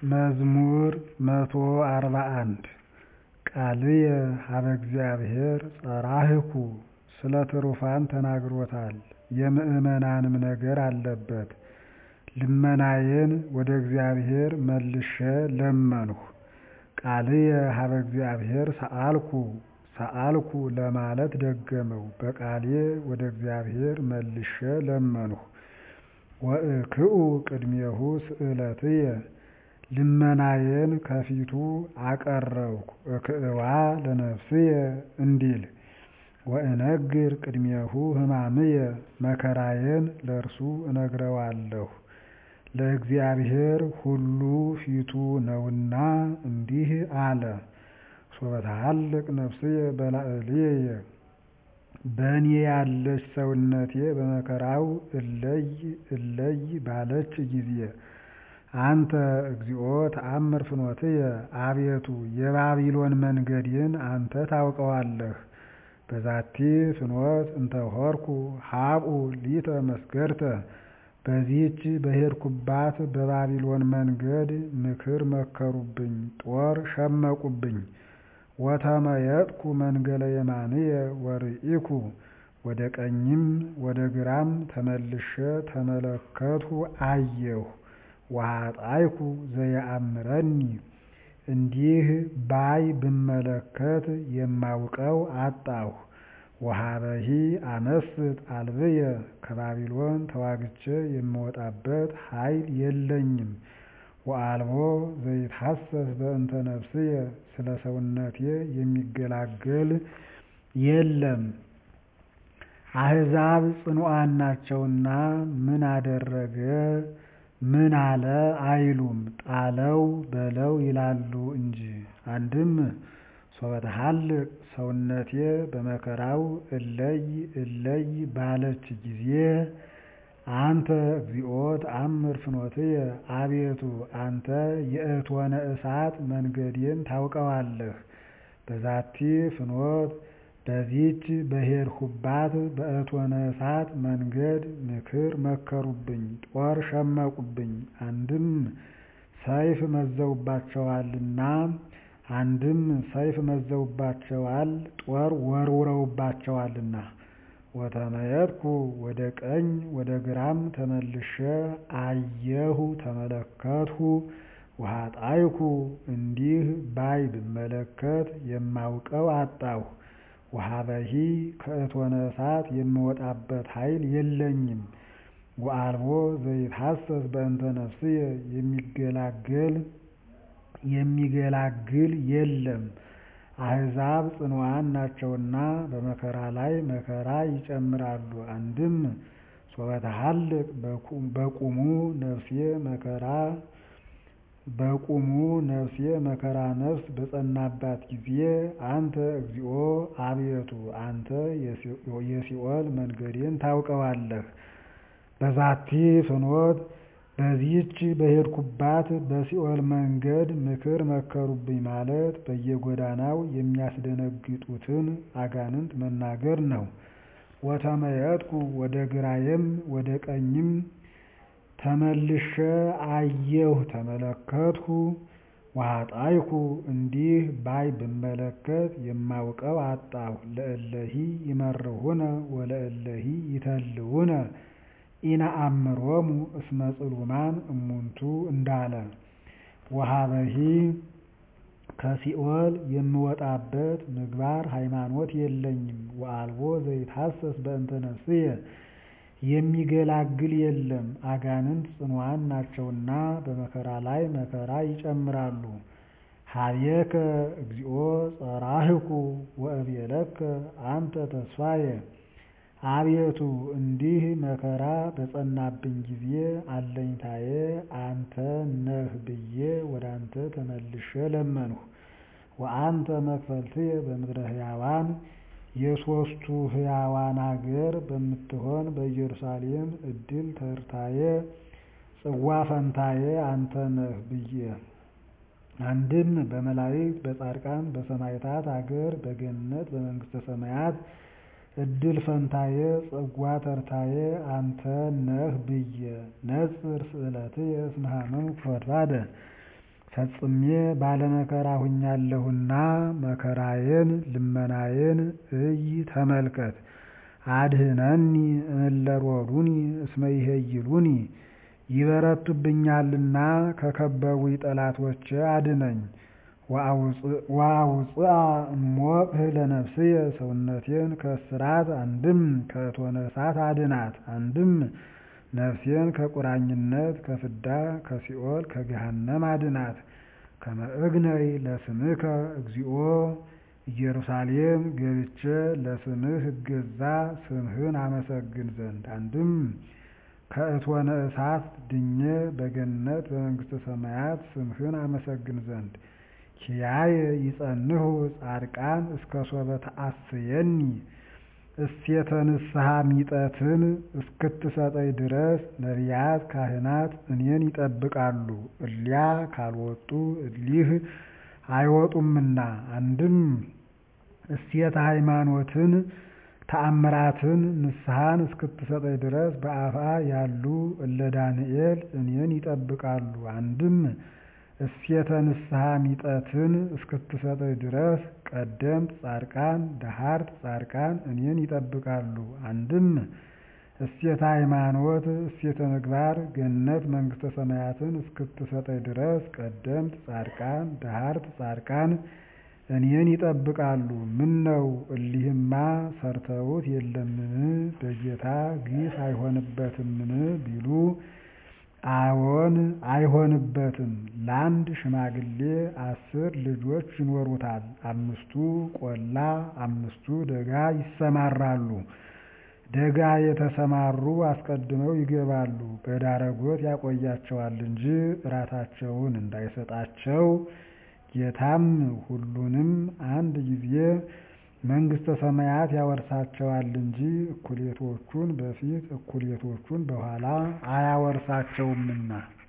መዝሙር መቶ አርባ አንድ ቃልየ ሀበ እግዚአብሔር ጸራህኩ ስለ ትሩፋን ተናግሮታል የምዕመናንም ነገር አለበት ልመናዬን ወደ እግዚአብሔር መልሼ ለመንሁ ቃልየ ሀበ እግዚአብሔር ሰአልኩ ሰአልኩ ለማለት ደገመው በቃሌ ወደ እግዚአብሔር መልሼ ለመንሁ ወእክኡ ቅድሜሁ ስእለትየ ልመናዬን ከፊቱ አቀረብኩ እክእዋ ለነፍስየ እንዲል ወእነግር ቅድሜሁ ሕማምየ መከራዬን ለእርሱ እነግረዋለሁ ለእግዚአብሔር ሁሉ ፊቱ ነውና እንዲህ አለ ሶበትሃልቅ ነፍስየ በላዕልየ በእኔ ያለች ሰውነቴ በመከራው እለይ እለይ ባለች ጊዜ አንተ እግዚኦ ተአምር ፍኖትየ አቤቱ የባቢሎን መንገዴን አንተ ታውቀዋለህ በዛቲ ፍኖት እንተ ሆርኩ ሀብኡ ሊተ መስገድተ በዚህች በሄድኩባት በባቢሎን መንገድ ምክር መከሩብኝ ጦር ሸመቁብኝ ወተመየጥኩ መንገለ የማንየ ወርኢኩ ወደ ቀኝም ወደ ግራም ተመልሼ ተመለከትሁ አየሁ ወኃጣይኩ ዘየአምረኒ እንዲህ ባይ ብመለከት የማውቀው አጣሁ ወሀበሂ አመስጥ አልብየ ከባቢሎን ተዋግቼ የምወጣበት ኃይል የለኝም ወአልቦ ዘይትሐሰስ በእንተ ነፍስየ ስለ ሰውነቴ የሚገላገል የለም አሕዛብ ጽኑዓን ናቸውና ምን አደረገ ምን አለ አይሉም ጣለው በለው ይላሉ እንጂ አንድም ሶበትሃልቅ ሰውነቴ በመከራው እለይ እለይ ባለች ጊዜ አንተ እግዚኦ ተአምር ፍኖትየ አቤቱ አንተ የእቶነ እሳት መንገዴን ታውቀዋለህ በዛቲ ፍኖት በዚች በሄድሁባት በእቶነ እሳት መንገድ ምክር መከሩብኝ ጦር ሸመቁብኝ አንድም ሰይፍ መዘውባቸዋልና አንድም ሰይፍ መዘውባቸዋል ጦር ወርውረውባቸዋልና ወተመየጥኩ ወደ ቀኝ ወደ ግራም ተመልሼ አየሁ ተመለከትሁ ወኃጣይኩ እንዲህ ባይ ብመለከት የማውቀው አጣሁ ወሀበሂ ከእቶነ እሳት የምወጣበት ኃይል የለኝም ወአልቦ ዘይትሐሰስ በእንተ ነፍስየ የሚገላገል የሚገላግል የለም አሕዛብ ጽኑዓን ናቸውና በመከራ ላይ መከራ ይጨምራሉ አንድም ሶበትሃልቅ በቁሙ ነፍሴ መከራ በቁሙ ነፍሴ መከራ ነፍስ በጸናባት ጊዜ አንተ እግዚኦ አቤቱ አንተ የሲኦል መንገዴን ታውቀዋለህ በዛቲ ፍኖት በዚህች በሄድኩባት በሲኦል መንገድ ምክር መከሩብኝ ማለት በየጎዳናው የሚያስደነግጡትን አጋንንት መናገር ነው ወተመየጥኩ ወደ ግራዬም ወደ ቀኝም ተመልሼ አየሁ ተመለከትሁ ወኃጣይኩ እንዲህ ባይ ብመለከት የማውቀው አጣሁ ለእለሂ ይመርሁነ ወለእለሂ ይተልውነ ኢነአምሮሙ እስመ ጽሉማን እሙንቱ እንዳለ ወሀበሂ ከሲኦል የምወጣበት ምግባር ሃይማኖት የለኝም ወአልቦ ዘይትሐሰስ በእንተ ነፍስየ የሚገላግል የለም አጋንንት ጽኑዓን ናቸውና በመከራ ላይ መከራ ይጨምራሉ ሀቤከ እግዚኦ ጸራህኩ ወእቤለከ አንተ ተስፋየ አቤቱ እንዲህ መከራ በጸናብኝ ጊዜ አለኝታዬ አንተ ነህ ብዬ ወደ አንተ ተመልሼ ለመንሁ ወአንተ መክፈልትየ በምድረ ሕያዋን የሦስቱ ሕያዋን አገር በምትሆን በኢየሩሳሌም ዕድል ተርታዬ ጽዋ ፈንታዬ አንተ ነህ ብዬ አንድም በመላእክት በጻድቃን በሰማዕታት አገር በገነት በመንግሥተ ሰማያት ዕድል ፈንታዬ ጽዋ ተርታዬ አንተ ነህ ብዬ ነጽር ስእለትየ እስመ ሀመምኩ ፈድፋደ ፈጽሜ ባለመከራ ሁኛለሁና መከራዬን ልመናዬን እይ ተመልከት። አድኅነኒ እምእለ ሮዱኒ እስመ ይሄይሉኒ ይበረቱብኛልና ከከበቡኝ ጠላቶቼ አድነኝ። ወአውፅአ እምወቅህ ለነፍስየ ሰውነቴን ከእስራት አንድም ከእቶነ እሳት አድናት። አንድም ነፍሴን ከቁራኝነት ከፍዳ ከሲኦል ከገሃነም አድናት። ከመ እግነይ ለስምከ እግዚኦ ኢየሩሳሌም ገብቼ ለስምህ እገዛ ስምህን አመሰግን ዘንድ አንድም ከእቶነ እሳት ድኜ በገነት በመንግሥተ ሰማያት ስምህን አመሰግን ዘንድ ኪያየ ይጸንሁ ጻድቃን እስከ ሶበ ተአስየኒ እሴተ ንስሐ ሚጠትን እስክትሰጠኝ ድረስ ነቢያት ካህናት እኔን ይጠብቃሉ። እሊያ ካልወጡ እሊህ አይወጡምና አንድም እሴተ ሃይማኖትን ተአምራትን ንስሐን እስክትሰጠኝ ድረስ በአፋ ያሉ እለ ዳንኤል እኔን ይጠብቃሉ። አንድም እሴተ ንስሐ ሚጠትን እስክትሰጠኝ ድረስ ቀደምት ጻድቃን ደሃርት ጻድቃን እኔን ይጠብቃሉ። አንድም እሴተ ሃይማኖት እሴተ ምግባር ገነት መንግሥተ ሰማያትን እስክትሰጠኝ ድረስ ቀደምት ጻድቃን ደሃርት ጻድቃን እኔን ይጠብቃሉ። ምነው እሊህማ ሰርተውት የለምን በጌታ ግፍ አይሆንበትምን ቢሉ አዎን አይሆንበትም። ለአንድ ሽማግሌ አስር ልጆች ይኖሩታል። አምስቱ ቆላ አምስቱ ደጋ ይሰማራሉ። ደጋ የተሰማሩ አስቀድመው ይገባሉ። በዳረጎት ያቆያቸዋል እንጂ እራታቸውን እንዳይሰጣቸው ጌታም ሁሉንም አንድ ጊዜ መንግሥተ ሰማያት ያወርሳቸዋል እንጂ እኩሌቶቹን በፊት እኩሌቶቹን በኋላ አያወርሳቸውምና